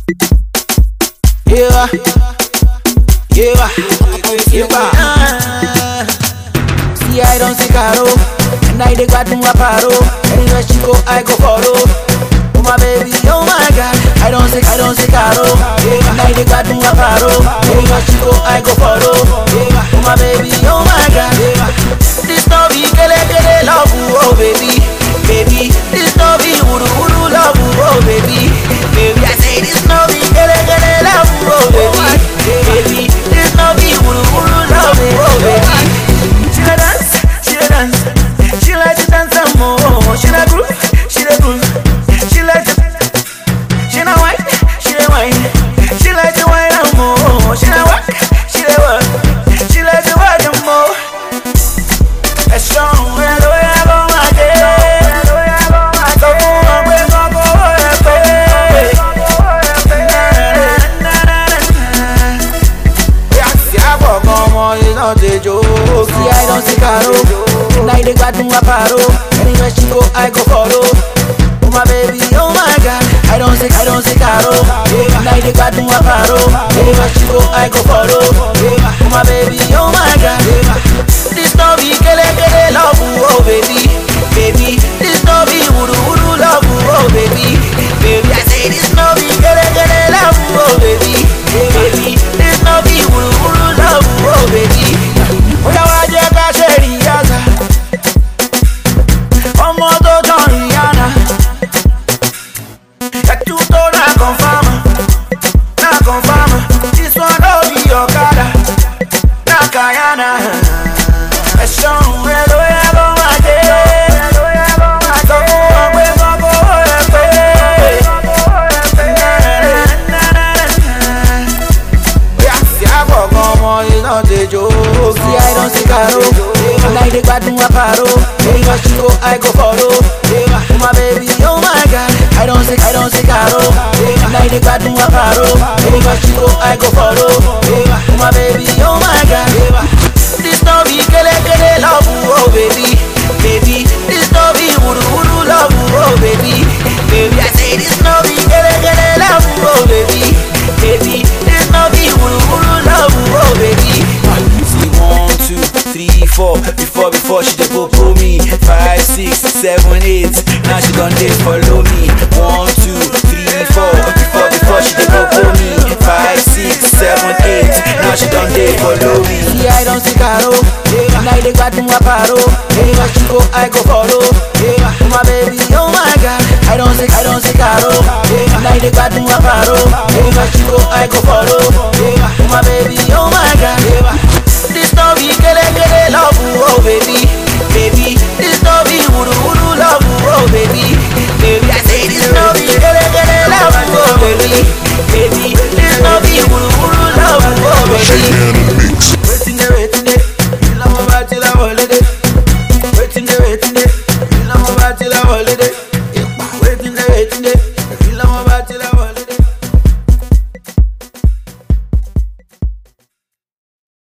Yeah, yeah, yeah. See, I don't see Caro, and I dey got my paro. Anywhere she go, I go follow. Oh my baby, oh my God, I don't see, I don't see Caro, and I dey got my paro. Anywhere she go, I go follow. Oh my baby, oh my God, this no be kele kele love, oh baby, baby, this no be uru uru love, oh baby, baby, I say this no be kele kele love, oh baby, baby, this no be uru uru love, oh baby. She a dance, she a dance, she like to dance some more. She a groove, she a groove, she like to, she a wine, she a wine, she like to wine and more. She a work, she a work, she like to work and more. Ẹ ṣọ́run ẹ ló yẹ kó máa dé. Sọ fún wọn pé kọ́kọ́ ẹ pé. Yeah, see, I walk on more, it's not a joke. See, I don't see Caro, and I dey got my paro. Anywhere she go, I go follow. Oh my baby, oh my God, I don't see, I don't see Caro, and I dey got my paro. Anywhere she go, I go follow. Oh my baby, oh my God, this no be kele kele love, oh baby, baby, this no be uru uru love, oh baby, baby, I say this no be kele kele love, oh baby, baby, this no be uru uru love, oh baby. Oya wa jẹ́ ká ṣe ríyàsá, ọmọ tó tán Rihanna, ẹ̀tú tó náà confirm, náà confirm, this one no be ọ̀kadà, náà kàyànà. Ẹ̀ṣọ́ rẹ̀ ló yẹ kó máa dé, sọ fún wọn pé kọ́kọ́ ẹ pé. Yeah, see, I walk on more, it's not a joke. See, I don't see Caro, and I dey gbadun my paro. Anywhere she go, I go follow. Oh my baby, oh my God, I don't see, I don't see Caro, and I dey gbadun my paro. Anywhere she go, I go follow. Oh my baby, oh my God, this no be kele kele love, oh baby, baby, this no be uru uru love, oh baby, baby, I say this no be kele kele love, oh baby, baby, this no be uru uru love, oh baby. See one, two, three, four. Before, before she dey go pull me. Five, six, seven, eight. Now she done dey follow me. One, two, three, four. Before, before she dey go pull me. Five, six, seven, eight. Now she done dey follow me. See, I don't see Caro, and I dey gbadun my paro. Anywhere she go, I go follow. Oh my baby, oh my God, I don't see, I don't see Caro, and I dey gbadun my paro. Anywhere she go, I go follow. Oh my baby, oh my God, this no be kele kele love, oh baby, baby, this no be uru uru love, oh baby, baby, I say this no be kele kele love, oh baby, baby, this no be uru uru love, oh baby. Waiting there, waiting there. You know I'm about till I'm holiday. Waiting there, waiting there. You know I'm about till I'm holiday.